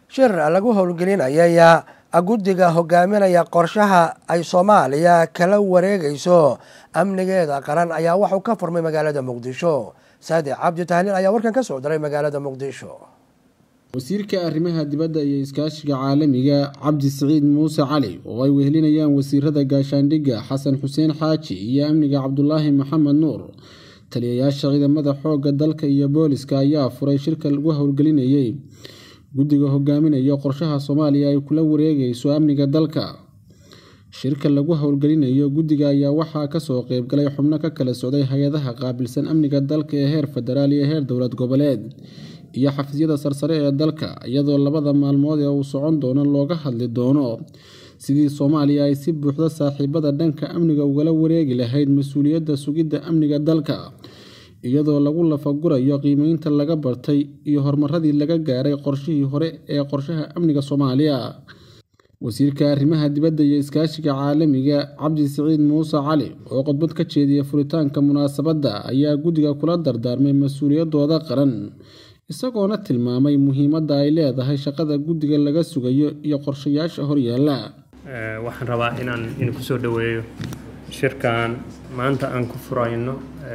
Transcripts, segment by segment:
shir lagu howlgelinayay guddiga hogaaminaya qorshaha ay soomaaliya kala wareegayso amnigeeda qaran ayaa waxuu ka furmay magaalada muqdisho saadi cabdi tahliil ayaa warkan ka soo diray magaalada muqdisho wasiirka arrimaha dibadda iyo iskaashiga caalamiga cabdi siciid muuse cali oo ay wehelinayaan wasiirada gaashaandhigga xasan xuseen xaaji iyo amniga cabdulaahi maxamed nuur taliyayaasha ciidamada xoogga dalka iyo booliska ayaa furay shirka lagu howlgelinayay guddiga hogaaminaya qorshaha soomaaliya ay kula wareegayso amniga dalka shirka lagu howlgelinayo guddiga ayaa waxaa kasoo qeybgalay xubno ka kala socday hay-adaha qaabilsan amniga dalka ee heer federaal iyo heer dowlad goboleed iyo xafiisyada sarsare ee dalka iyadoo labada maalmood ee uu socon doono looga hadli doono sidii soomaaliya ay si buuxda saaxiibada dhanka amniga ugala wareegi lahayd mas-uuliyadda sugidda amniga dalka iyadoo lagu lafagurayo qiimeynta laga bartay iyo horumaradii laga gaaray qorshihii hore ee qorshaha amniga soomaaliya wasiirka arrimaha dibadda iyo iskaashiga caalamiga cabdi siciid muuse cali oo khudbad ka jeediya furitaanka munaasabadda ayaa guddiga kula dardaarmay mas-uuliyadooda qaran isagoona tilmaamay muhiimadda ay leedahay shaqada guddiga laga sugayo iyo qorshayaasha horyaala waxaan rabaa inaan in kusoo dhaweeyo shirkan maanta aan ku furayno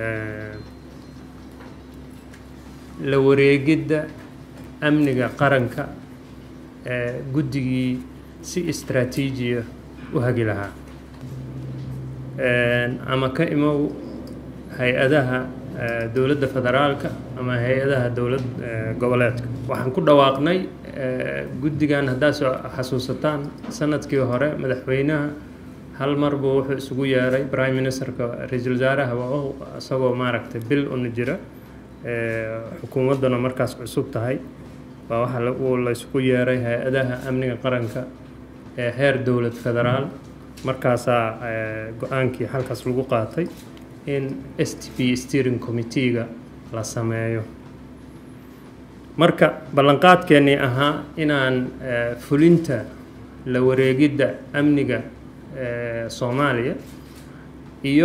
la wareegidda amniga qaranka ee guddigii si istraatiijiya u hagi lahaa ama ka imow hay-adaha dowladda federaalka ama hay-adaha dowlad goboleedka waxaan ku dhawaaqnay guddigan haddaad soo xasuusataan sanadkii hore madaxweynaha hal mar buu wuxuu isugu yeeray prime ministerka ra-iisul wasaarahaba o isagoo maaragtay bil una jira xukuumadduna markaas cusub tahay waa waxa uu la isugu yeeray hay-adaha amniga qaranka ee heer dowlad federaal markaasaa go-aankii halkaas lagu qaatay in s t p steering committeega la sameeyo marka ballanqaadkeennii ahaa inaan fulinta la wareegidda amniga soomaaliya iyo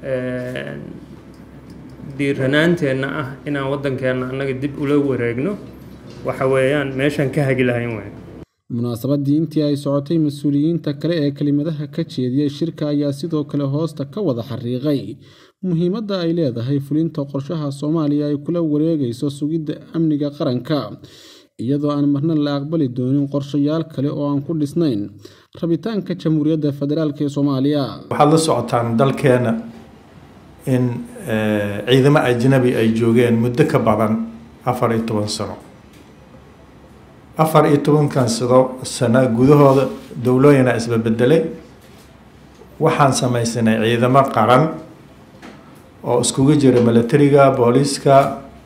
dhiiranaanteenna ah inaan waddankeenna annaga dib ula wareegno waxa weeyaan meeshaan ka hagi lahayn wey munaasabadii intii ay socotay mas-uuliyiinta kale ee kelimadaha ka jeediyay shirka ayaa sidoo kale hoosta ka wada xariiqay muhiimadda ay leedahay fulinta qorshaha soomaaliya ay kula wareegayso sugidda amniga qaranka iyadoo aan marna la aqbali doonin qorshayaal kale oo aan ku dhisnayn rabitaanka jamhuuriyadda federaalk ee soomaaliya waxaad la socotaan dalkeena in ciidamo ajnabi ay joogeen muddo ka badan afar iyo toban sano afar iyo tobankan sado sano gudahooda dowlooyina isbabedelay waxaan samaysanay ciidamo qaran oo iskugu jira milatariga booliiska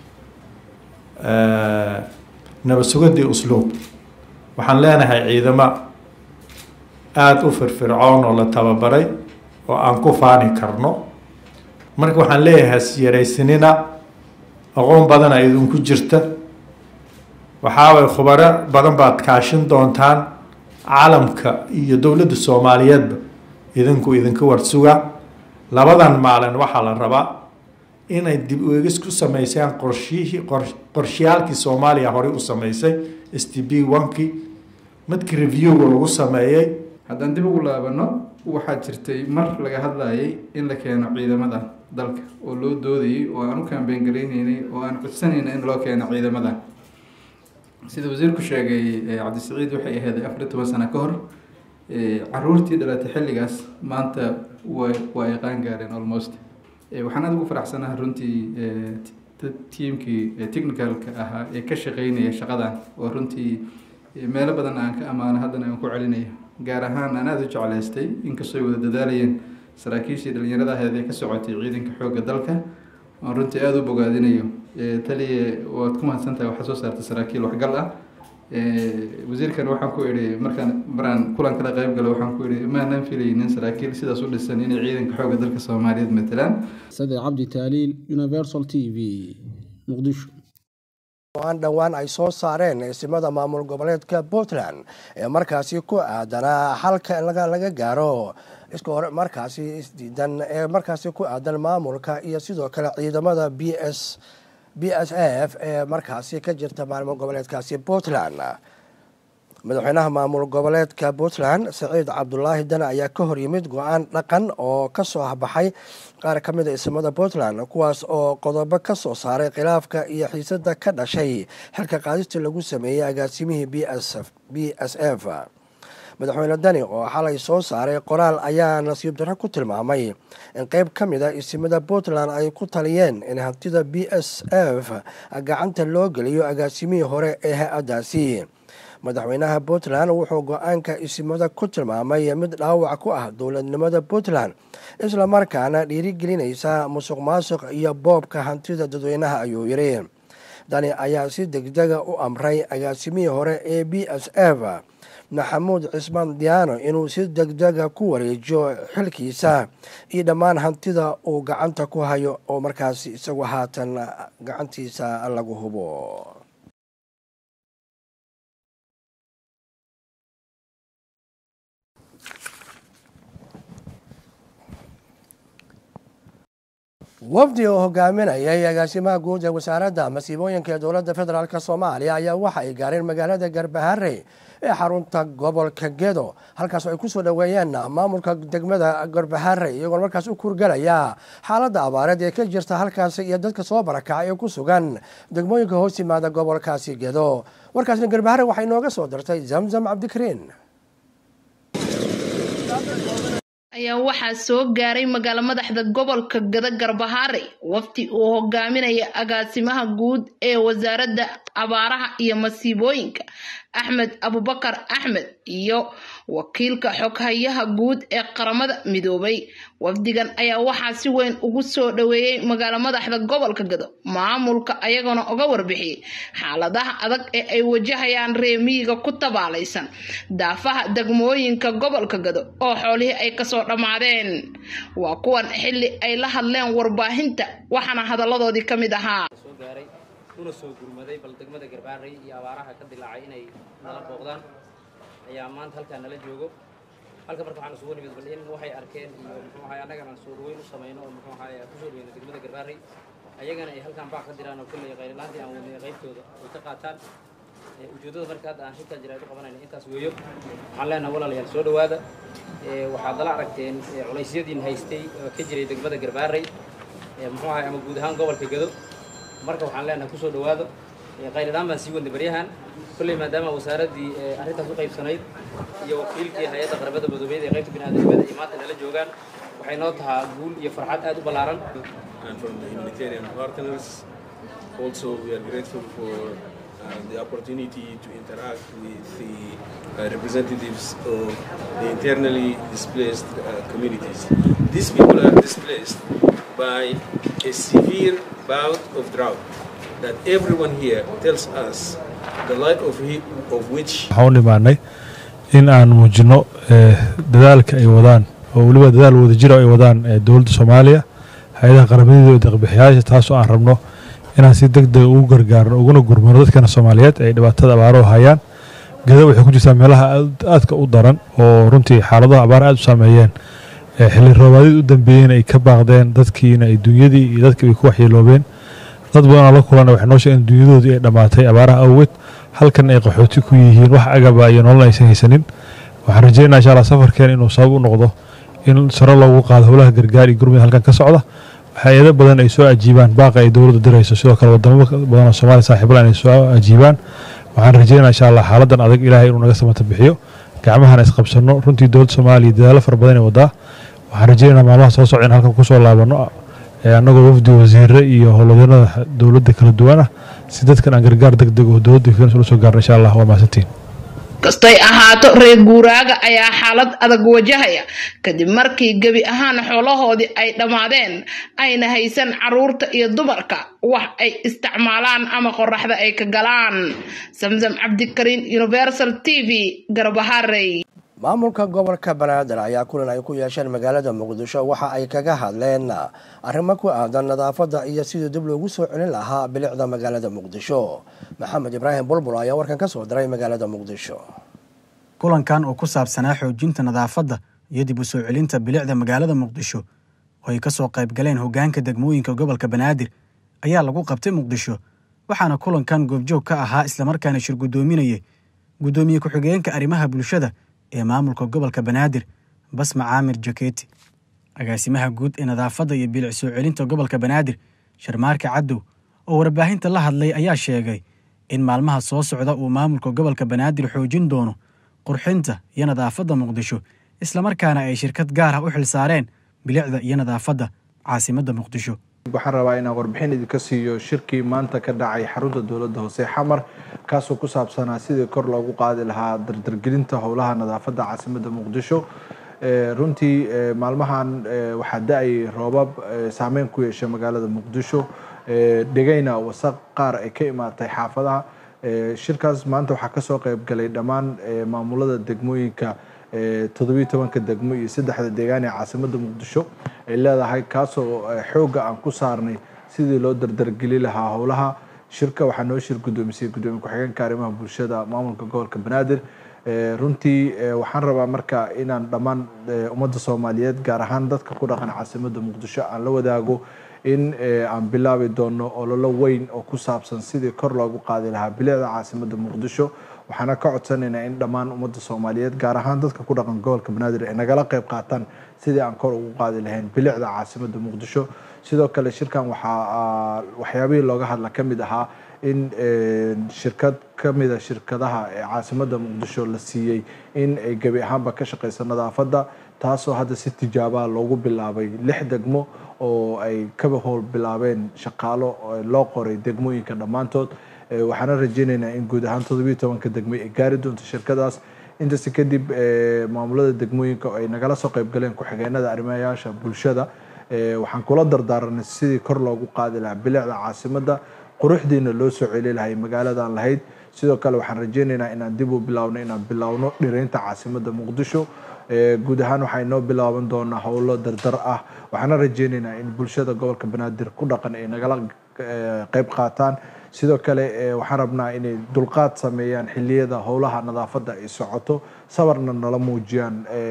nabad sugadii usluub waxaan leenahay ciidamo aada u firfircoon oo la tababaray oo aan ku faani karno marka waxaan leeyahay hasyaraysanina aqoon badana idinku jirta waxaaway khubaro badan baad kaashin doontaan caalamka iyo dowladda soomaaliyeedba idinku idinka warsuga labadan maalin waxaa la rabaa inay dib uegis ku sameysaan qorshihii qorshiyaalkii soomaaliya horey u sameysay s t b onkii midkii reviewga lagu sameeyey haddaan dib ugu laabano waxaa jirtay mar laga hadlayay in la keeno ciidamada dalka oo loo doodayay oo aan u kaambeen garayneynay oo aan codsanayna in loo keeno ciidamada sida wasiirku sheegay cabdisiciid waxay ahayd afar iyo toban sano ka hor caruurtii dhalatay xilligaas maanta wa waa ay qaan gaareen almost waxaan aada ugu faraxsanaha runtii tiimkii technicalka ahaa ee ka shaqeynaya shaqadan oo runtii meelo badan aan ka ammaano haddana aan ku celinayo gaar ahaan aan aada u jeclaystay inkastoo ay wada dadaalayeen saraakiishii dhalinyarada aheed ee ka socotay ciidanka xoogga dalka aan runtii aada u bogaadinayo taliye waad ku mahadsantahay waxaa soo saartay saraakiil waxgal ah wasiirkan waxaan ku idhi markaan maraan kulan kala qayb galo waxaan ku idhi maanan filaynin saraakiil sidaas u dhisan inay ciidanka xoogga dalka soomaaliyeed matalaan sade cabdi taaliil universal t v muqdisho aan dhowaan ay soo saareen eesimada maamul goboleedka puntland ee markaasi ku aadanaa xalka laga gaaro iska hore markaasi isdiidan ee markaasi ku aadan maamulka iyo sidoo kale ciidamada b s b s f ee markaasi ka jirta maamul goboleedkaasi puntland madaxweynaha maamul goboleedka puntland saciid cabdulaahi dane ayaa ka hor yimid go-aan dhaqan oo kasoo baxay qaar ka mid a ismada puntland kuwaas oo qodobo ka soo saaray khilaafka iyo xiisada ka dhashay xilka qaadista lagu sameeyey agaasimihii b s f madaxweyne dani oo xalay soo saaray qoraal ayaa nasiib darro ku tilmaamay in qeyb ka mid a isimada puntland ay ku taliyeen in hantida b s f gacanta loo geliyo agaasimihii hore ee hay-adaasi madaxweynaha puntland wuxuu go-aanka isimada ku tilmaamay mid dhaawac ku ah dowladnimada puntland islamarkaana dhiirigelinaysa musuq maasuq iyo boobka hantida dadweynaha ayuu yidhi dani ayaa si degdega u amray agaasimihii hore ee b s f maxamuud cismaan diyaano inuu si degdega ku wareejiyo xilkiisa iyo dhammaan hantida uu gacanta ku hayo oo markaasi isagu haatan gacantiisa lagu hubo wafdi oo hogaaminayay agaasimaha guud ee wasaaradda masiibooyinka ee dowladda federaalk soomaaliya ayaa waxa ay gaareen magaalada garbahare ee xarunta gobolka gedo halkaas ay kusoo dhoweeyeen maamulka degmada garbahare iyagoona markaas u kurgalaya xaaladda abaareed ee ka jirta halkaasi iyo dadka soo barakacay ee ku sugan degmooyinka hoos yimaada gobolkaasi gedo warkaasna garbahare waxay nooga soo dirtay zamzam cabdikariin ayaa waxaa soo gaaray magaalo madaxda gobolka gada garbahaare wafti uu hogaaminaya agaasimaha guud ee wasaaradda abaaraha iyo masiibooyinka axmed abubakar axmed iyo wakiilka xoghayaha guud ee qaramada midoobay wafdigan ayaa waxaa si weyn ugu soo dhoweeyey magaalo madaxda gobolka gado maamulka ayagona uga warbixiyey xaaladaha adag ee ay wajahayaan reemiyiga ku tabaalaysan daafaha degmooyinka gobolka gado oo xoolihii ay kasoo dhammaadeen waa kuwan xili ay la hadleen warbaahinta waxaana hadalladoodii ka mid ahaa una soo gurmaday bal degmada garbaaray iyo abaaraha ka dilaacay inay nala booqdaan ayaa maanta halkaa nala joogo halka marka waxaan isugu nimid bal in waxay arkeen iyo muxuu ahay annagana aan soo dhaweyn u samayno oo muxuu ahay aan kusoo dhaweyno degmada garbaaray ayagana ay halkaan baac ka diraan oo kolley qaylilaantii aan wadnay qaybtooda ay ka qaataan ujeeddada marka hadda aan shirkaa jiraad u qabanayna intaas weeyo waxaan leenahay walaalayaal soo dhowaada waxaad nala aragteen culaysyadiin haystay oo ka jiray degmada garbaaray muxuu ahay ama guud ahaan gobolka gado marka waxaan leenahay kusoo dhowaado qayladhaan baan sii wadnay baryahan kolley maadaama wasaaraddii arrintaas u qaybsanayd iyo wakiilkii hay-adda qaramada madoobeed ee qaybta biniaadamnimada ay maanta nala joogaan waxay noo tahaa guul iyo farxad aad u ballaaran Also, we are grateful for uh, the opportunity to interact with the uh, representatives of the internally displaced uh, communities. These people are displaced by a severe bout of drought that everyone here tells us the like of, he, of which waxaan u dhimaanay in aan muujino dadaalka ay wadaan oo weliba dadaal wadajiro ay wadaan dowladda soomaaliya hay-adaha qaramadida iyo deeqbixiyaasha taasoo aan rabno inaan si deg dega ugu gargaarno uguna gurmano dadkana soomaaliyeed ay dhibaatada abaaro hayaan gada waxay ku jirtaa meelaha aadka u daran oo runtii xaaladaha abaar aad u saameeyeen xilli roobaadid u dambeeyeen ay ka baaqdeen dadkiina ay dunyadii iyo dadkii ay ku waxyeeloobeen dad badanoo la kulana waxay noo sheegeen dunyadoodii ay dhammaatay abaaraha awgeed halkan ay qaxooti ku yihiin wax agaba iyo nolol aysan haysanin waxaan rajeynaa insha allah safarkeen inuu sabab u noqdo in saro loogu qaado howlaha gargaar iyo gurmud halkan ka socda hay-ado badan ay soo ajiibaan baaqa ay dowladda dirayso sidoo kale wadamo badan oo soomaaliya saaxiibalan ay soo ajiibaan waxaan rajeynaa insha allah xaaladan adag ilaahay inuu naga samata bixiyo gacmahana isqabsano runtii dowladda soomaaliya dadaalo fara badan ay wadaa waxaan rajeynaa maalmaha soo socda in halkan kusoo laabano annagoo wafdi wasiire iyo howlwadeennada dowladda kala duwan ah si dadkan aan gargaar deg deg oo dowladda fiinas ula soo gaarno insha allah waa mahadsantiin kastay ahaato reer guuraaga ayaa xaalad adag wajahaya kadib markii gebi ahaan xoolahoodii ay dhammaadeen ayna haysan caruurta iyo dumarka wax ay isticmaalaan ama qoraxda ay ka galaan samsam cabdikariin universal t v garbaharey maamulka gobolka banaadir ayaa kulan ay ku yeesheen magaalada muqdisho waxa ay kaga hadleen arrimo ku aadan nadaafadda iyo sidii dib loogu soo celin lahaa bilicda magaalada muqdisho maxamed ibraahim bulbul ayaa warkan ka soo diray magaalada muqdisho kulankan oo ku saabsanaa xoojinta nadaafadda iyo dib u soo celinta bilicda magaalada muqdisho oo ay ka soo qayb galeen hoggaanka degmooyinka gobolka banaadir ayaa lagu qabtay muqdisho waxaana kulankan goobjoog ka ahaa islamarkaana shir guddoominayay guddoomiye ku-xigeenka arrimaha bulshada ee maamulka gobolka banaadir basma caamir jaketi agaasimaha guud ee nadaafadda iyo bilic soo celinta gobolka banaadir sharmaarka caddow oo warbaahinta la hadlay ayaa sheegay in maalmaha soo socda uu maamulka gobolka banaadir xoojin doono qurxinta iyo nadaafadda muqdisho islamarkaana ay shirkad gaar ah u xil saareen bilicda iyo nadaafadda caasimadda muqdisho waxaan rabaa inaan warbixin idinka siiyo shirkii maanta ka dhacay xarunta dowladda hoose xamar kaasoo ku saabsanaa sidii kor loogu qaadi lahaa dardargelinta howlaha nadaafadda caasimadda muqdisho runtii maalmahan waxaa da-ay roobab saameyn ku yeeshay magaalada muqdisho dhegayna wasaq qaar ay ka imaatay xaafadaha shirkaas maanta waxaa kasoo qeyb galay dhammaan maamulada degmooyinka toddobiyo tobanka degmo iyo saddexda deegaan ee caasimadda muqdisho ay leedahay kaasoo xoogga aan ku saarnay sidii loo dardargeli lahaa howlaha shirka waxaa noo shir guddoomisay guddoomiye ku-xigeenka arrimaha bulshada maamulka gobolka banaadir runtii waxaan rabaa marka inaan dhammaan ummadda soomaaliyeed gaar ahaan dadka ku dhaqan caasimadda muqdisho aan la wadaago in aan bilaabi doono ololo weyn oo ku saabsan sidii kor loogu qaadi lahaa bilicda caasimadda muqdisho waxaana ka codsanaynaa in dhammaan ummadda soomaaliyeed gaar ahaan dadka ku dhaqan gobolka banaadir ay nagala qayb qaataan sidii aan kor ugu qaadi lahayn bilicda caasimadda muqdisho sidoo kale shirkan waxaa waxyaabihii looga hadla ka mid ahaa in shirkad ka mida shirkadaha ee caasimadda muqdisho la siiyey in ay gebi ahaanba ka shaqeyso nadaafadda taasoo hadda si tijaabaa loogu bilaabay lix degmo oo ay kaba howl bilaabeen shaqaalo loo qoray degmooyinka dhammaantood waxaana rajeynaynaa in guud ahaan toddobiyo tobanka degmo ay gaari doonto shirkadaas intaasi kadib maamulada degmooyinka ay nagala soo qayb galeen ku-xigeenada arrimayaasha bulshada waxaan kula dardaaranay sidii kor loogu qaadi lahaa bilicda caasimadda quruxdiina loo soo celi lahay magaaladan lahayd sidoo kale waxaan rajeynaynaa inaan dib u bilaawno inaan bilaawno dhireynta caasimadda muqdisho guud ahaan waxaa inoo bilaaban doonaa howlo dardar ah waxaana rajeynaynaa in bulshada gobolka banaadir ku dhaqan ay nagala qayb qaataan sidoo kale waxaan rabnaa inay dulqaad sameeyaan xiliyada howlaha nadaafadda ay socoto sabarna nala muujiyaan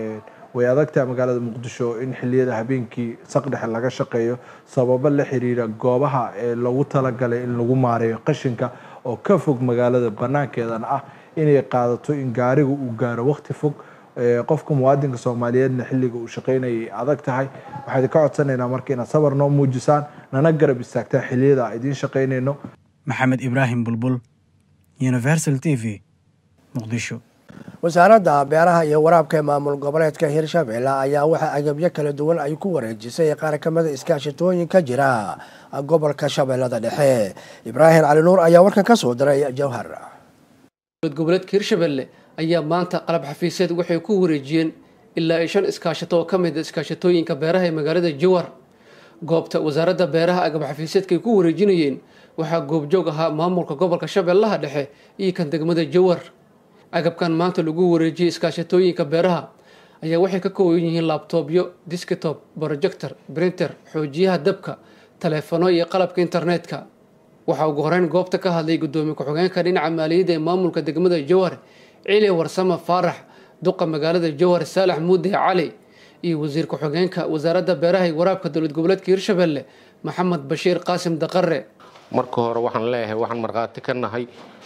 way adagtaha magaalada muqdisho in xiliyada habeenkii saqdhexe laga shaqeeyo sababo la xiriira goobaha ee loogu talagalay in lagu maareeyo qashinka oo ka fog magaalada banaankeedana ah inay qaadato in gaariga uu gaaro waqti fog qofka muwaadinka soomaaliyeedna xilliga uu shaqeynayay adag tahay waxaan idinka codsanaynaa marka inaad sabar noo muujisaan nana garab istaagtaan xiliyada a idiin shaqeynayno maxamed ibraahim bulbul universal t v muqdisho wasaaradda beeraha iyo waraabka ee maamul goboleedka hirshabelle ayaa waxaa agabyo kala duwan ay ku wareejisay qaar ka mida iskaashatooyin ka jira gobolka shabeellada dhexe ibraahim cali nuur ayaa warkan ka soo diray jowhar goboleedka hirshabelle ayaa maanta qalab xafiiseed waxay ku wareejiyeen ilaa ay shan iskaashato oo ka mid a iskaashatooyinka beeraha ee magaalada jowhar goobta wasaaradda beeraha agab xafiiseedka ay ku wareejinayeen waxaa goobjoog ahaa maamulka gobolka shabeellaha dhexe iyo kan degmada jowhar agabkan maanta lagu wareejiyey iskaashatooyinka beeraha ayaa waxay ka kooban yihiin labtobyo diskitob projector brinter xoojiyaha dabka taleefano iyo qalabka internetka waxaa ugu horeyn goobta ka hadlay gudoomiye ku-xigeenka dhinaca maaliyadda ee maamulka degmada jowhar cili warsame faarax duqa magaalada jowhar saalax muude cali iyo wasiir ku-xigeenka wasaaradda beeraha iyo waraabka dowlad goboleedka hirshabelle maxamed bashiir qaasim daqare marka hore waxaan leeyahay waxaan markhaati ka nahay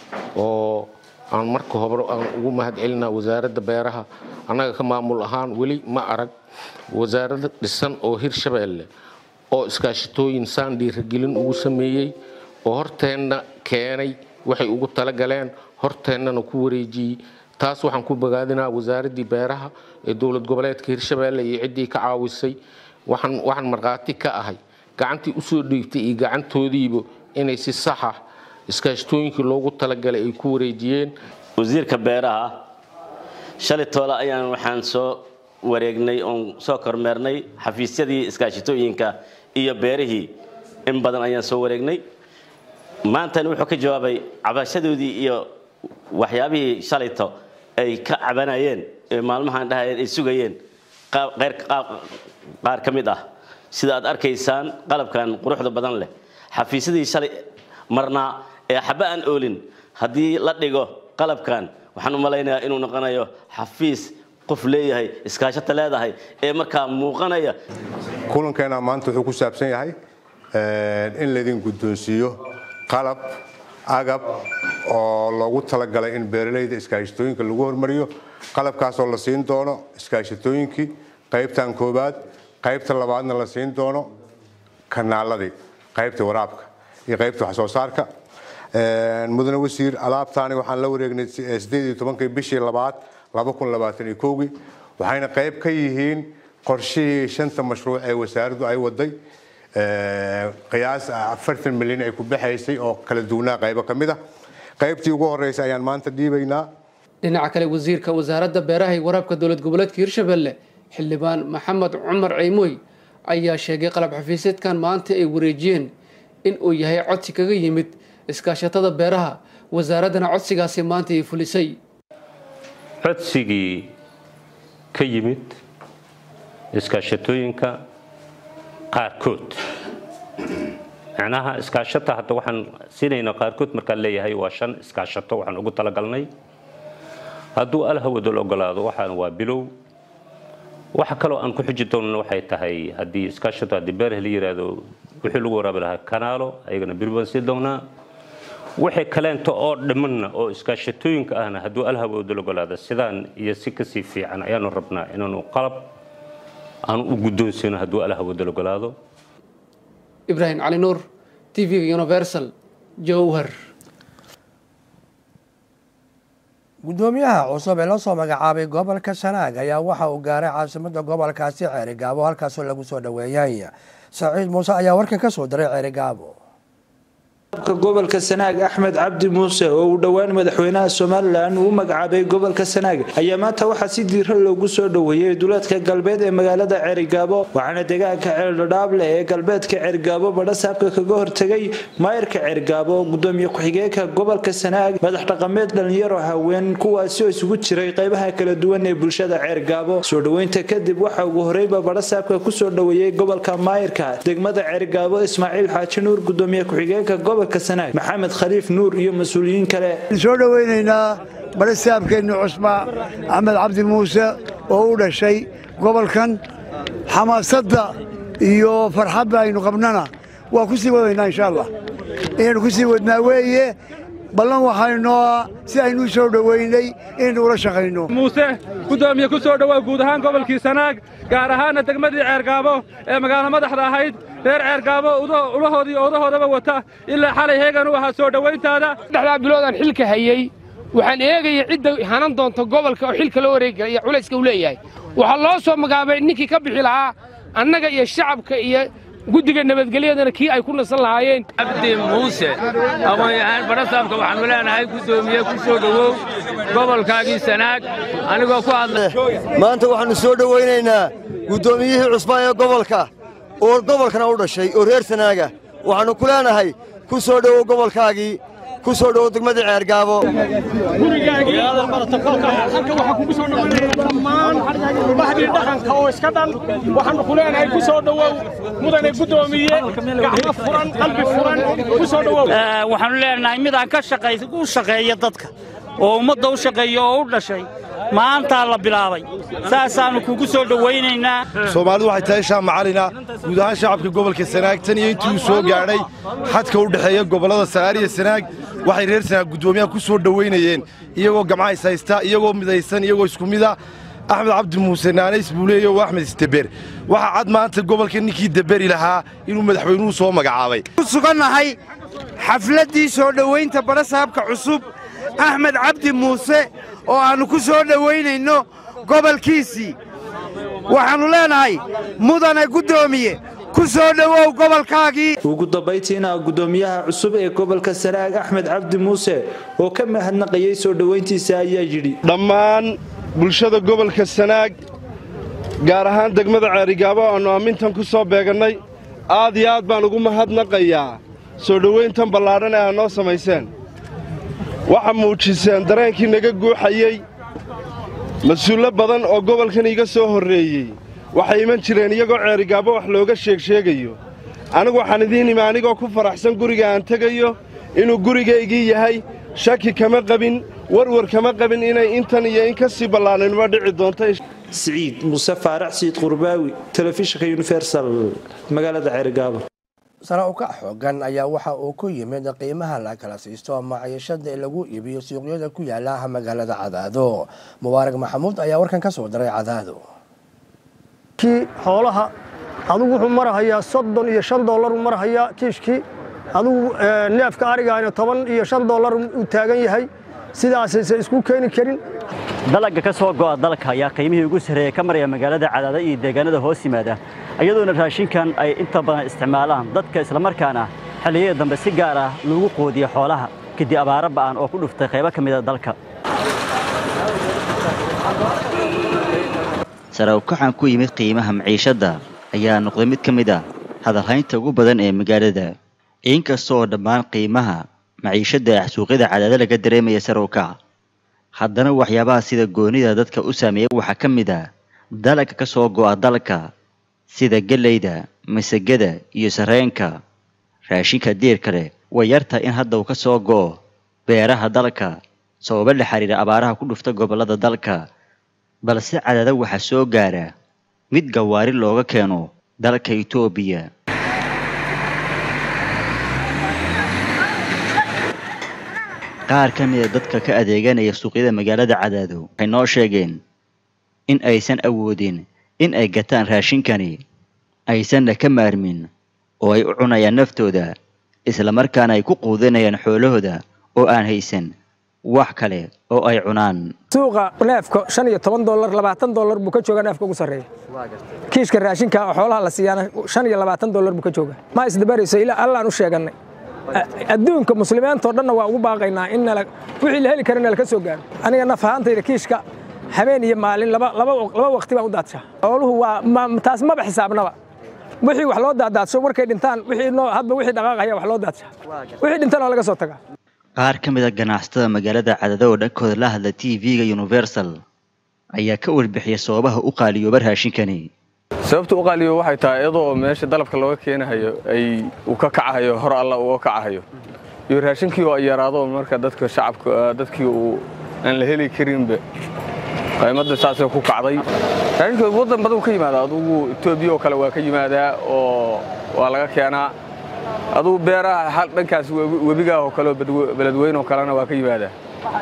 oo aan marka hore aan ugu mahad celinaa wasaaradda beeraha annaga ka maamul ahaan weli ma arag wasaarada dhisan oo hirshabeelle oo iskaashatooyin saan dhiiragelin ugu sameeyey oo horteenna keenay waxay ugu talagaleen horteennana ku wareejiyey taas waxaan ku bogaadinaa wasaaraddii beeraha ee dowlad goboleedka hirshabeelle iyo ciddii ka caawisay waxaan waxaan markhaati ka ahay gacantii usoo dhiibtay iyo gacantoodiiba inay si saxa iskaashatooyinkii loogu talagalay ay ku wareejiyeen wasiirka beeraha shalay toole ayaan waxaan soo wareegnay oon soo kormeernay xafiisyadii iskaashatooyinka iyo beerihii in badan ayaan soo wareegnay maantana wuxuu ka jawaabay cabashadoodii iyo waxyaabihii shalayto ay ka cabanayeen ee maalmahan dhahayeen ay sugayeen qaar ka mid ah sida aad arkaysaan qalabkan quruxda badan leh xafiisyadii shalay marnaa ee xaba aan oolin haddii la dhigo qalabkan waxaan u malaynayaa inuu noqonayo xafiis qof leeyahay iskaashata leedahay ee markaa muuqanaya kulankeena maanta wuxuu ku saabsan yahay in laydin guddoonsiiyo qalab agab oo loogu talagalay in beeralayda iskaashatooyinka lagu hormariyo qalabkaasoo la siin doono iskaashatooyinkii qaybtan koobaad qaybta labaadna la siin doono kanaaladii qaybta waraabka iyo qaybta wax soo saarka mudane wasiir alaabtaani waxaan la wareegnay sideed iyo tobankii bishii labaad laba kun labaatan iyo kowgii waxayna qayb ka yihiin qorshihii shanta mashruuc ee wasaaraddu ay waday qiyaas afartan milyan ay ku baxaysay oo kala duwanaa qaybo ka mid ah qaybtii ugu horreysay ayaan maanta dhiibaynaa dhinaca kale wasiirka wasaaradda beeraha iyo waraabka dowlad goboleedka hirshabelle xildhibaan maxamed cumar ceymoy ayaa sheegay qalab xafiiseedkan maanta ay wareejiyeen in uu yahay codsi kaga yimid iskaashatada beeraha wasaaraddana codsigaasi maanta ay fulisay codsigii ka yimid iskaashatooyinka qaarkood macnaha iskaashata hadda waxaan siinaynaa qaarkood markaan leeyahay waa shan iskaashato waxaan ugu talagalnay hadduu alhawadol ogolaado waxaan waa bilow waxa kaloo aan ku xuji doonana waxay tahay haddii iskaashato haddii beerah la yiraahdo wixii lagu waraabi lahaa kanaalo ayagana biri baan sii doonaa wixii kaleento oo dhimanna oo iskaashatooyinka ahna hadduu alhawadol ogolaado sidaan iyo si kasii fiican ayaanu rabnaa inaanu qalab aanu u guddoonsino hadduu alhawadol ogolaado ibraahim cali nuur t v-ga universal jowhar gudoomiyaha cusub ee lasoo magacaabay gobolka sanaag ayaa waxa uu gaaray caasimada gobolkaasi ceerigaabo halkaasoo lagu soo dhoweeyay saciid muuse ayaa warkan ka soo diray ceerigaabo gobolka sanaag axmed cabdi muuse oo uu dhowaan madaxweynaha somalilan uu magacaabay gobolka sanaag ayaa maanta waxaa si diira loogu soo dhoweeyey duleedka galbeed ee magaalada ceerigaabo waxaana deegaanka ceeldhadhaable ee galbeedka ceerigaabo badhasaabka kaga hortegay maayirka ceerigaabo gudoomiye ku-xigeenka gobolka sanaag madax dhaqameed dhalinyaro haween kuwaasi oo isugu jiray qaybaha kala duwan ee bulshada ceerigaabo soo dhoweynta kadib waxa ugu horeyba badhasaabka kusoo dhoweeyey gobolka maayirka degmada ceerigaabo ismaaciil xaaji nuur gudoomiye ku-xigeenka maxamed khaliif nuur iyo mas-uuliyiin kale soo dhoweynaynaa barasaabkeenni cusba axmed cabdi muuse oo u dhashay gobolkan xamaasadda iyo farxadda aynu qabnana waa ku sii wadaynaa insha allah inaynu ku sii wadnaa weeye ballan waxaynoo si aynu u soo dhoweynay inaynu ula shaqayno muuse gudoomiye ku soo dhowaa guud ahaan gobolkii sanaag gaar ahaanna degmadii ceergaabo ee magaalo madaxda ahayd reer ceergaabo ulahoodii oodahoodaba wata ilaa xalay heegan u ahaa soo dhowayntaada saddexdaa biloodaan xilka hayey waxaan eegaya cidda hanan doonta gobolka oo xilka loo wareegi kara iyo culayska uu leeyahay waxaa loo soo magaabay ninkii ka bixi lahaa annaga iyo shacabka iyo guddiga nabadgelyadana kii ay ku nasan lahaayeen cabdi muuse aqoon-yahaan badhasaabka waxaanu leenahay guddoomiye ku soo dhowow gobolkaagii sanaag anigoo ku hadla maanta waxaannu soo dhowaynaynaa guddoomiyihii cusbaa ee gobolka oo gobolkana u dhashay oo reer sanaaga waxaannu ku leenahay ku soo dhowow gobolkaagii ku soo dhowow degmadii ceergaabo dhammaan bahdii dhaqanka oo iska dhan waxaannu ku leenahay ku soo dhowow mudane guddoomiye gacmo furan qalbi furan ku soo dhowow waxaannu leenahay midaan ka u shaqeeya dadka oo ummadda u shaqeeya oo u dhashay maantaa la bilaabay saasaannu kugu soo dhowaynaynaa soomaalidu waxay tahay shaam macalina guud ahaan shacabka gobolka sanaag tan iyo intii uu soo gaadhay xadka u dhexeeya gobollada sagaar iyo sanaag waxay reer sanaag guddoomiyaha ku soo dhowaynayeen iyagoo gamcays haysta iyagoo midaysan iyagoo isku mida axmed cabdi muuse naanays buu leeya oo axmed isdeber waxaa cad maanta gobolka ninkii deberi lahaa inuu madaxweynuhu soo magacaabay ku sugannahay xafladdii soo dhowaynta badhasaabka cusub axmed cabdi muuse oo aannu ku soo dhowaynayno gobolkiisii waxaannu leenahay mudane guddoomiye ku soo dhowow gobolkaagii ugu dambayntiina guddoomiyaha cusub ee gobolka sanaag axmed cabdi muuse oo ka mahadnaqayey soo dhowayntiisa ayaa yidhi dhammaan bulshada gobolka sanaag gaar ahaan degmada ceerigaabo aannu ammintan ku soo beegannay aad iyo aad baan ugu mahadnaqayaa soo dhowayntan ballaadhan ee aad noo samayseen waxaa muujiseen dareenkii naga guuxayey mas-uullo badan oo gobolkan iga soo horreeyey waxay iman jireen iyagoo ceerigaabo wax looga sheegsheegayo anigu waxaan idiin imi anigoo ku faraxsan guriga aan tegayo inuu gurigaygii yahay shaki kama qabin warwar kama qabin inay intan iyo in ka sii ballaananimo dhici doonto siciid muuse faarax siid qurbaawi telefishinka universal magaalada ceerigaabo sare u kac xoogan ayaa waxa uu ku yimid qiimaha la kala siisto maciishada lagu iibiyo suuqyada ku yaala magaalada cadaado mubaarak maxamuud ayaa warkan ka soo diray cadaado kii xoolaha adigu wuxuu marahayaa soddon iyo shan dollar uu marahayaa kiishkii adigu neefka arigaana toban iyo shan dollar uu taagan yahay sidaasaysan isku keeni karin dalagga ka soo go'a dalka ayaa qiimihii ugu sarreeya ka maraya magaalada cadaada iyo deegaanada hoos yimaada iyadoona raashinkan ay inta badan isticmaalaan dadka islamarkaana xilliyada dambe si gaar ah lagu qoodiya xoolaha kadib abaaro ba'an oo ku dhuftay qaybo ka mida dalka sare u kacan ku yimid qiimaha maciishadda ayaa noqday mid ka mid a hadalhaynta ugu badan ee magaalada inkasta oo dhammaan qiimaha maciishadda ah suuqyada cadaada laga dareemaya sare u kac haddana waxyaabaha sida goonida dadka u saameeya waxaa ka mid ah dalagga ka soo go'a dalka sida gellayda masagada iyo sarreenka raashinka diirka leh way yartahay in hadda uu ka soo go'o beeraha dalka sababo la xiriira abaaraha ku dhufta gobollada dalka balse cadaada waxaa soo gaara mid gawaari looga keeno dalka itoobiya qaar ka mida dadka ka adeeganaya suuqyada magaalada cadaado waxay noo sheegeen in aysan awoodin in ay gataan raashinkani aysanna ka maarmin oo ay u cunayaan naftooda islamarkaana ay ku quudinayaan xoolahooda oo aan haysan wax kale oo ay cunaan suuqa neefka shan iyo toban dolar labaatan dolar buu ka joogaa neefka ugu sarreeya kiishka raashinka oo xoolaha la siiyaana shan iyo labaatan dolar buu ka joogaa ma isdabarayso ilaa allaan u sheegannay adduunka muslimiintoo dhanna waa ugu baaqaynaa in wixii la heli kara nala ka soo gaaro aniga naf ahaantayda kiishka habeen iyo maalin laba waqti baan u daadshaa xooluhu waa taas maba xisaabnaba wixii wax loo daadaadsho markay dhintaan hadba wixii dhaqaaqaya wax loo daadshaa wixii dhintaan waa laga soo tagaa qaar ka mid a ganacsatada magaalada cadada oo dhankooda la hadla t v-ga universal ayaa ka warbixiya sababaha u qaaliyooba raashinkani sababta u qaaliyo waxay tahay iyadoo meesha dalabka looga keenahayo ay uu ka kacahayo hor alla uga kacahayo iyo raashinkii oo ay yaraado marka dadka shacabka dadkii uu aan la heli karinba qaymadda saasay ku kacday raashinka waddan badan ka yimaada adugu etoobiya oo kale waa ka yimaadaa oo waa laga keenaa adugu beeraha dhankaas webigaah oo kale beledweyne oo kalena waa ka yimaadaa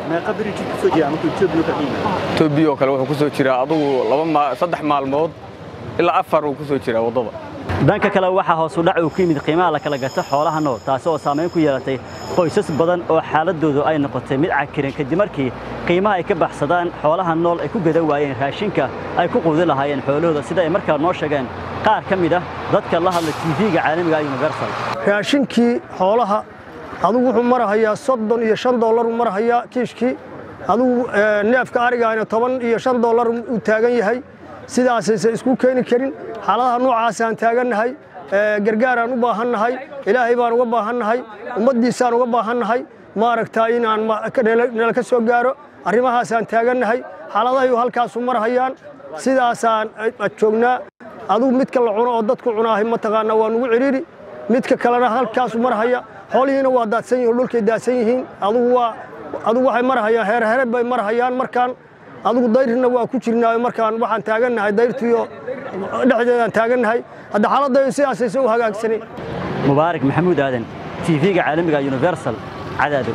etoobiya oo kale wuxuu ku soo jiraa adugu saddex maalmood ilaa afar uu ku soo jiraa waddada dhanka kale waxaa hoos u dhac uu ku yimid qiimaha la kala gato xoolaha nool taasi oo saamayn ku yeelatay qoysas badan oo xaaladoodu ay noqotay mid cakiran kadib markii qiimaha ay ka baxsadaan xoolaha nool ay ku gada waayeen raashinka ay ku quudi lahaayeen xoolahooda sida ay markaa noo sheegeen qaar ka mid ah dadka la hadla tv-ga caalamiga universal raashinkii xoolaha adigu wuxuu marahayaa soddon iyo shan dollar uu marahayaa kiishkii adigu neefka arigaana toban iyo shan dollar uu taagan yahay sidaasaysan isku keeni karin xaaladaha noocaasaan taagannahay gargaaraan u baahannahay ilaahay baan uga baahannahay ummaddiisaan uga baahannahay maaragtaa inaan nala ka soo gaaro arrimahaasaan taagannahay xaaladahayu halkaasu marhayaan sidaasaan joognaa adugu midka la cuno oo dadku cunaahay mataqaanaa waa nugu cidhiiri midka kalena halkaasu marhaya xoolihiina waa daadsan yihin oo dhulkay daadsan yihiin adugu waa adugu waxay marhayaan heerhere bay marhayaan markaan adugu dayrna waa ku jirnaayo markaan waxaan taagannahay dayrtiyo dhexdeedaan taagannahay hadda xaaladdayo sidaasaysa u hagaagsanay mubaarak maxamuud aadan tv-ga caalamiga universal cadaado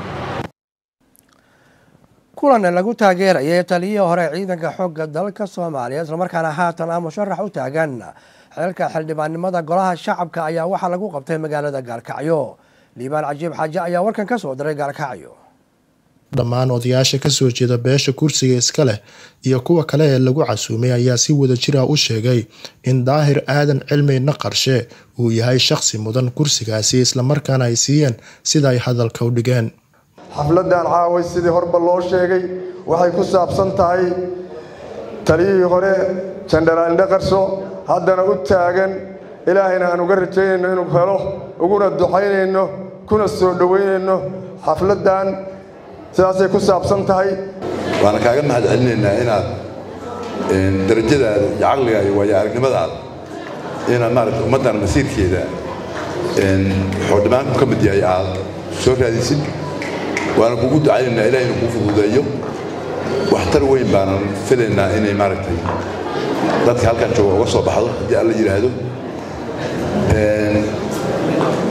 kulan lagu taageerayay taliyihii hore ciidanka xoogga dalka soomaaliya islamarkaana haatan ah musharax u taagan xeelka xildhibaannimada golaha shacabka ayaa waxaa lagu qabtay magaalada gaalkacyo liibaan cajiib xaaje ayaa warkan ka soo diray gaalkacyo dhammaan odayaasha kasoo jeeda beesha kursiga iska leh iyo kuwa kale ee lagu casuumay ayaa si wadajir ah u sheegay in daahir aadan cilmi naqarshe uu yahay shaqsi mudan kursigaasi islamarkaana ay siiyeen sida ay hadalka u dhigeen xafladan caaway sidii horba loo sheegay waxay ku saabsan tahay taliyihii hore jandaraal dhaqarso haddana u taagan ilaahayna aan uga rajaynayno inuu helo uguna ducaynayno kuna soo dhoweynayno xafladdan sidaasay ku saabsan tahay waana kaaga mahad celinaynaa inaad darajadaada iyo caqliga iyo waayo aragnimadaada inaad maaragta ummaddan masiirkeeda xoodhimaanku ka mid yahay aad soo raadisid waana kugu ducaynaynaa ilaah inuu kuu fududeeyo waxtar weyn baanan filaynaa inay maaragtay dadka halkan jooga uga soo baxdo haddii alla yidhaahdo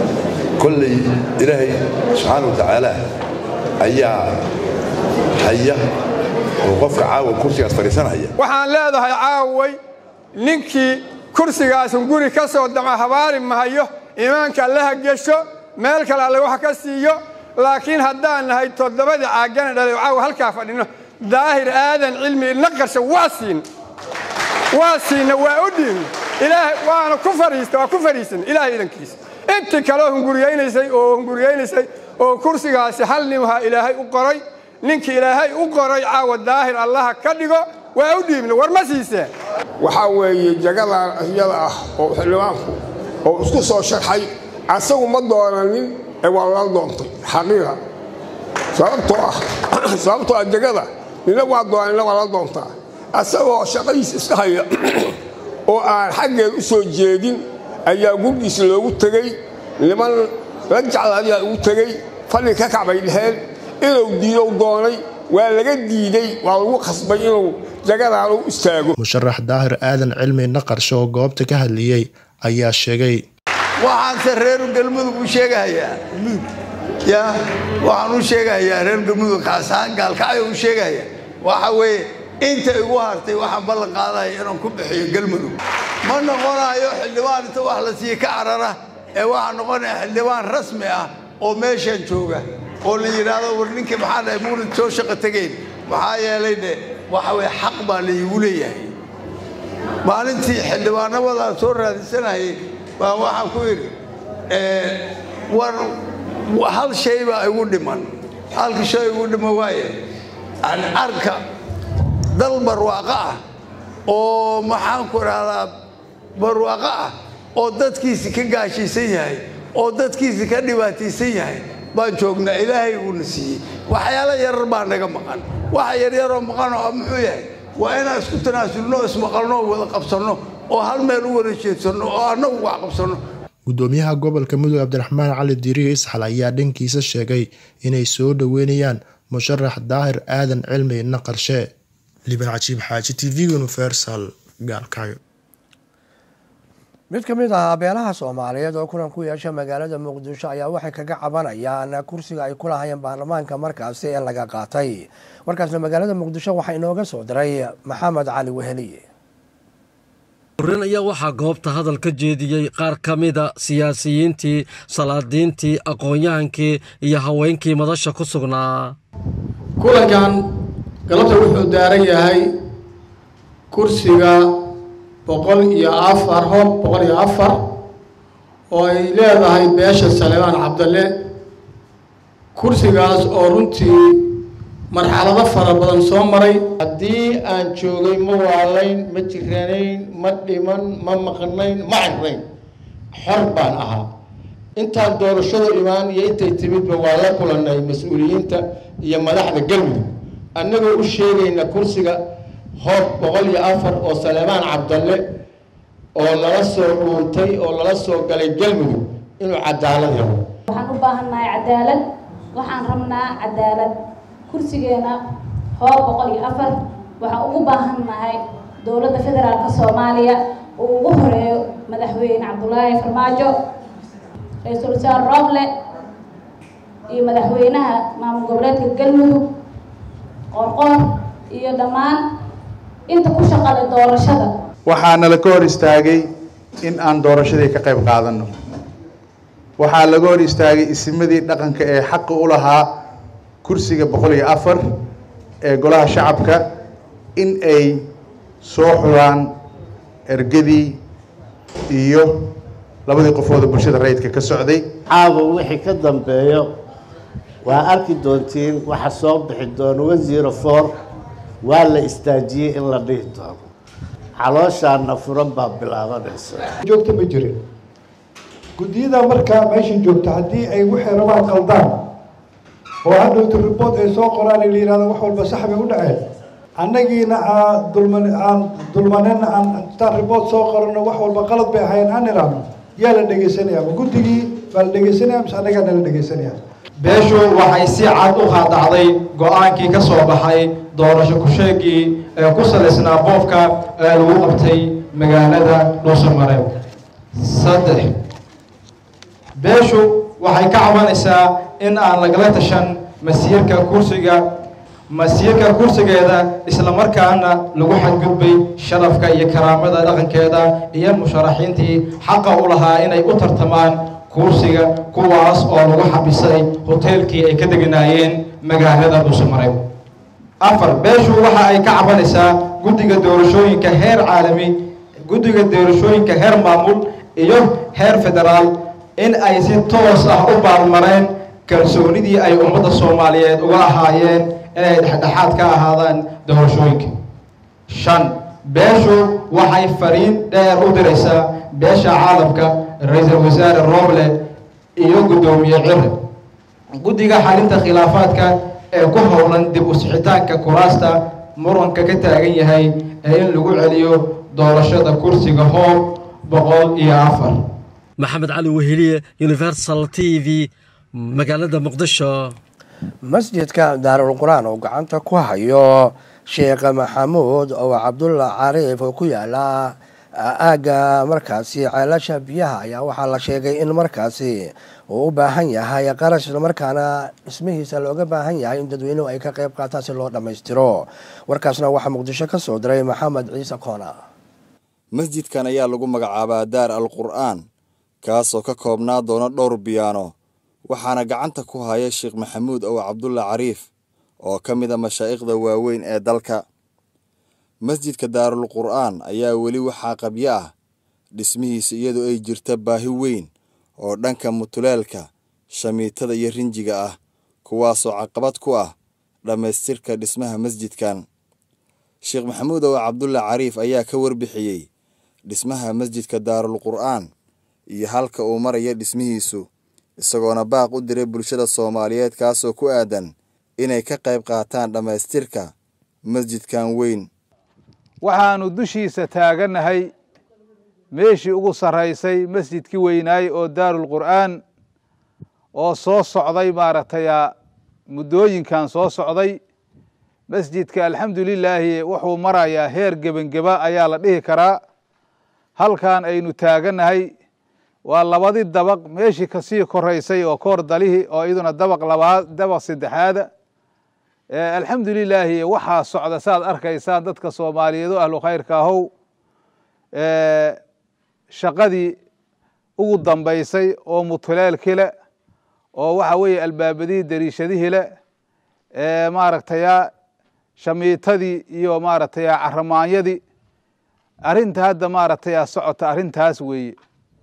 kolley ilaahay subxaana wa tacaala ayaa haya oo qofka caawa kursigaas fadhiisanaya waxaan leedahay caaway ninkii kursigaasun guri ka soo dama habaari mahayo iimaanka allaha gesho meel kale alle wax ka siiyo laakiin haddaan nahay toddobadii caagana dhalay caawa halkaa fadhino daahir aadan cilmi ilna qarsha waa siin waa siinna waa u dhiibna ilaahay waana ku fadhiista waa ku fadhiisan ilaahay idankiisa intii kaleo hunguriyaynaysay oo hunguriyaynaysay oo kursigaasi hal nimaha ilaahay u qoray ninkii ilaahay u qoray caawa daahir allaha ka dhigo waa u dhiibna war ma siiseen waxaa weeye jagadan iyada ah oo xildhibaanku oo isku soo sharxay asagu ma doonanin ee waa lala doontay xaqiiqa sababtoo ah sababtoo ah jagada nina waa doona nina waa la doontaa asagoo shaqadiisa iska haya oo aan xaggeed u soo jeedin ayaa gurgiisa loogu tegey niman la jecla ayaa ugu tegey fadhi ka kacbay dheheen inuu diidow doonay waa laga diidey waa lagu khasbay inuu jagadan u istaago musharax daahir aadan cilmi naqarsho oo goobta ka hadliyey ayaa sheegay waxaanse reer galmudug u sheegahayaa ya waxaan u sheegahayaa reer galmudug kaasahaan gaalkacyo u sheegahaya waxa weeye inta igu hartay waxaan ballan qaadaya inaan ku bixiyo galmudug ma noqonayo xildhibaan inta wax la siiye ka carara ee waxaa noqonaya xildhibaan rasmi ah oo meeshan jooga oo la yidhaahdo war ninkii maxaa dhahay muulid soo shaqo tegeen maxaa yeelay dhe waxa weye xaq baa laygu leeyahay maalintii xildhibaanabadaa soo raadinsanayay baa waxaan ku yidhi war hal shay baa igu dhiman halka shay igu dhiman waaye arka dal barwaaqo ah oo maxaan ku idhahdaa barwaaqo ah oo dadkiisi ka gaashiisan yahay oo dadkiisi ka dhibaataysan yahay baan joognaa ilaahay uuna siiyey waxyaalo yarar baa naga maqan waxa yaryaroo maqan oo muxuu yahay waa inaan isku tanaasulno ismaqalno oo wada qabsanno oo hal meel u wada jeedsanno oo annagu wax qabsanno gudoomiyaha gobolka mudug cabdiraxmaan cali diiriyo isxal ayaa dhankiisa sheegay inay soo dhoweynayaan musharax daahir aadan cilmi naqarshe liban cajiib xaaji t v universal gaalkaayo mid ka mid ah beelaha soomaaliyeed oo kulan ku yeesha magaalada muqdisho ayaa waxay kaga cabanayaan kursiga ay ku lahayeen baarlamaanka markaasi ee laga qaatay markaasna magaalada muqdisho waxaa inooga soo diray maxamed cali weheliye horen ayaa waxaa goobta hadal ka jeediyey qaar ka mida siyaasiyiintii salaadiintii aqoon-yahankii iyo haweenkii madasha ku sugnaa kulankan galabta wuxuu daaran yahay kursiga boqol iyo afar hoob boqol iyo afar oo ay leedahay beesha saleebaan cabdalle kursigaas oo runtii marxalado fara badan soo maray haddii aan joogay ma waalayn ma jiranayn ma dhiman ma maqnayn ma cirnayn xor baan ahaa intaan doorashadu imaan iyo intay timidba waa la kulannay mas-uuliyiinta iyo madaxda galmudug annagoo u sheegayna kursiga hoob boqol iyo afar oo saleebaan cabdalle oo lala soo dhuuntay oo lala soo galay galmudug inuu cadaalad helo waxaan u baahannahay cadaalad waxaan rabnaa cadaalad kursigeena hoob boqol iyo afar waxaan ugu baahannahay dowladda federaalka soomaaliya uu ugu horeeyo madaxweyne cabdulaahi farmaajo ra-iisul wasaare roble iyo madaxweynaha maamul goboleedka galmudug qorqoor iyo dhammaan inta ku shaqale doorashada waxaana la ka hor istaagay in aan doorashadii ka qayb qaadanno waxaa laga hor istaagay isimadii dhaqanka ee xaqa u lahaa kursiga boqol iyo afar ee golaha shacabka in ay soo xuraan ergadii iyo labadii qofooda bulshada rayidka ka socday caawa wixii ka dambeeyo waa arki doontiin waxa soo bixi doono one zero four waa la istaajiyey in la dhihi doono calooshaana furan baa bilaabanaysa joogta ma jirin guddiyada markaa meeshan joogta haddii ay waxay rabaan qaldaan oo hadhowta report ay soo qoraan la yihahdo wax walba sax bay u dhaceen annagiina aan dulman aan dulmanena aan intaan report soo qorano wax walba qalad bay ahayn aan nidhaahno yaa la dhegeysanaya ma guddigii baa la dhegeysanaya mise annagaa nala dhegeysanaya beeshu waxay si cad u qaadacday go-aankii ka soo baxay doorasho ku-sheegii ee ku salaysnaa boobka ee lagu qabtay magaalada dhuusamareeb saddex beeshu waxay ka cabanaysaa in aan lagala tashan masiirka kursiga masiirka kursigeeda islamarkaana lagu xadgudbay sharafka iyo karaamada dhaqankeeda iyo musharaxiintii xaqa u lahaa inay u tartamaan kursiga kuwaas oo lagu xabisay hoteelkii ay ka deganaayeen magaalada dhuusamareeb afar beeshu waxa ay ka cabanaysaa guddiga doorashooyinka heer caalami guddiga doorashooyinka heer maamul iyo heer federaal in ay si toos ah u baalmareen kalsoonidii ay ummadda soomaaliyeed uga ahaayeen inay dhexdhexaad ka ahaadaan doorashooyinka shan beeshu waxay fariin dheer u diraysaa beesha caalamka ra-iisul wasaare roble iyo guddoomiye cire guddiga xalinta khilaafaadka ee ku howlan dib u sixitaanka kuraasta muranka ka taagan yahay ee in lagu celiyo doorashada kursiga hoob boqol iyo afar maxamed cali weheliye universal t v magaalada muqdisho masjidka daarul qur-aan oo gacanta ku hayo sheekh maxamuud oo cabdulla cariif oo ku yaala aagga markaasi ceelasha biyaha ayaa waxaa la sheegay in markaasi uu u baahan yahay qarash islamarkaana dhismihiisa looga baahan yahay in dadweynuhu ay ka qayb qaataan si loo dhammaystiro warkaasna waxaa muqdisho ka soo diray maxamed ciise koona masjidkan ayaa lagu magacaabaa daar al qur'aan kaasoo ka koobnaa doona dhowr biyaano waxaana gacanta ku haya sheekh maxamuud ow cabdulla cariif oo ka mid a mashaa'ikhda waaweyn ee dalka masjidka daarul qur'aan ayaa weli waxaa qabyo ah dhismihiisa iyadoo ay jirta baahi weyn oo dhanka mutuleelka shamiitada iyo rinjiga ah kuwaasoo caqabad ku ah dhammaystirka dhismaha masjidkan sheekh maxamuud ow cabdulla cariif ayaa ka warbixiyey dhismaha masjidka daarul qur'aan iyo halka uu maraya dhismihiisu isagoona baaq u diray bulshada soomaaliyeed kaasoo ku aadan inay ka qayb qaataan dhammaystirka masjidkan weyn waxaannu dushiisa taagannahay meeshii ugu sarraysay masjidkii weynaay oo daarul qur'aan oo soo socday maaragtay muddooyinkan soo socday masjidka alxamdulilaahi wuxuu marayaa heer gebangeba ayaa la dhihi karaa halkan aynu taagannahay waa labadii dabaq meeshii kasii koraysay oo koor dalihii oo iyaduna dabaq labaad dabaq saddexaada alxamdulilaahi waxaa socda saaad arkaysaan dadka soomaaliyeed oo ahlu khayrka ahow shaqadii ugu dambaysay oo mutuleelkii le oo waxa weeye albaabadihii dariishadihii le maaragtaya shamiitadii iyo maaragtaya caramaanyadii arrinta hadda maaragtaya socota arrintaas weeye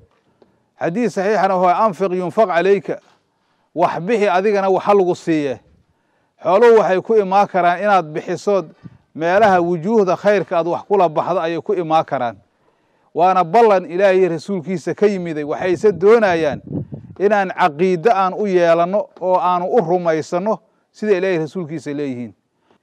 xadiis saxiixana wa anfiq yunfaq calayka wax bixi adigana waxa lagu siiye xooluhu waxay ku imaan karaan inaad bixisood meelaha wujuuhda khayrka aad wax kula baxdo ayay ku imaan karaan waana ballan ilaahay rasuulkiisa ka yimiday waxayse doonayaan inaan caqiide aan u yeelanno oo aanu u rumaysanno sida ilaahay rasuulkiisa leeyihiin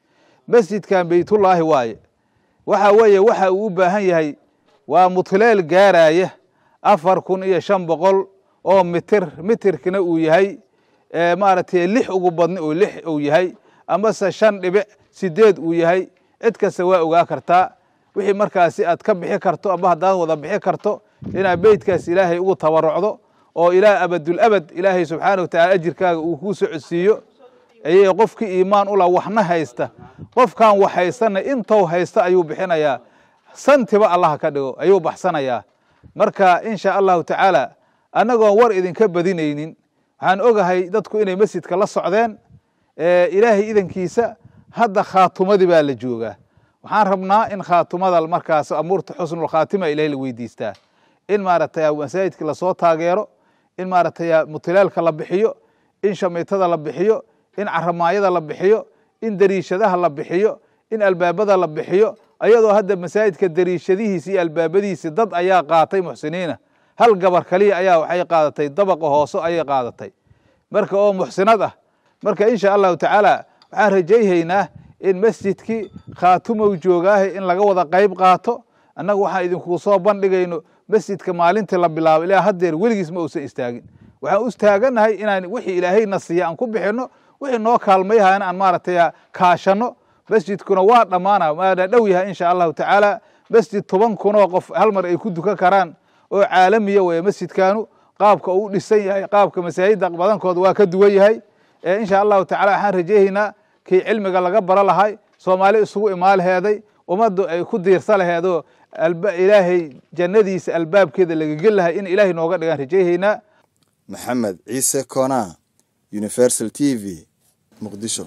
masjidkan beytullaahi waaye waxa weeye waxa uu u baahan yahay waa mutleel gaaraya afar kun iyo shan boqol oo mitir mitirkina uu yahay maaragtay lix ugu badni oo lix uu yahay amase shan dhibic sideed uu yahay cid kasta waa ogaa kartaa wixii markaasi aad ka bixi karto ama haddaad wada bixi karto inaad beytkaas ilaahay ugu tabarucdo oo ilaa abadul abad ilaahay subxaana wa tacala ajirkaaga uu kuu socodsiiyo ayay qofkii iimaan ula waxna haysta qofkan wax haystana intou haysta ayuu bixinayaa santiba allaha ka dhigo ayuu baxsanayaa marka insha allahu tacaala annagoon war idinka badinaynin waxaan ogahay dadku inay masjidka la socdeen ilaahay idankiisa hadda khaatumadii baa la joogaa waxaan rabnaa in khaatumada markaas amuurta xusnulkhaatima ilahay la weydiistaa in maaragtay masaajidka lasoo taageero in maaragtay mutilaalka la bixiyo in shamiitada la bixiyo in caramaayada la bixiyo in dariishadaha la bixiyo in albaabada la bixiyo ayadoo hadda masaajidka dariishadihiisi iyo albaabadiisi dad ayaa qaatay muxsiniina hal gabar kaliya ayaa waxay qaadatay dabaqa hoose ayay qaadatay marka oo muxsinad ah marka insha allahu tacaala waxaan rajayhaynaa in masjidkii khaatumow joogaahe in laga wada qayb qaato annaga waxaan idinku soo bandhigayno masjidka maalintii la bilaabo ilaa haddeer weligiis ma uusan istaagin waxaan u istaagannahay inaan wixii ilaahayna siiya aan ku bixinno wixii noo kaalmayahayna aan maaragtay kaashanno masjidkuna waa dhammaana waana dhow yahay insha allahu tacaala masjid toban kunoo qof hal mar ay ku dukan karaan oo caalamiya weeye masjidkaanu qaabka uu dhisan yahay qaabka masaajidda badankooda waa ka duwan yahay insha allahu tacala waxaan rajeehaynaa kii cilmiga laga bara lahay soomaali isugu imaalaheeday ummaddu ay ku diirsa laheedoo ilaahay jannadiisa albaabkeeda lagagel lahay in ilaahay nooga dhigaan rajeehaynaa maxamed ciise koonaa universal t v muqdisho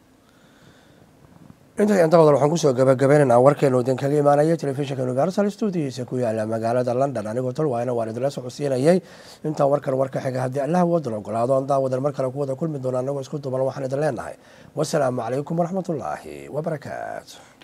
intaas inta badan waxaan kusoo gabagabaynaynaa warkeenu idin kaga imaanaya telefishinka universal stuudiyiisa ku yaala magaalada london anigoo talwaayna waan idinla socodsiinayay intaan warkan warka xiga haddii allah wadan ogolaado aan daawadan mar kale ku wada kulmi doona anagoo isku duban waxaan idin leenahay wasalaamu calaykum waraxmatullaahi wabarakaatu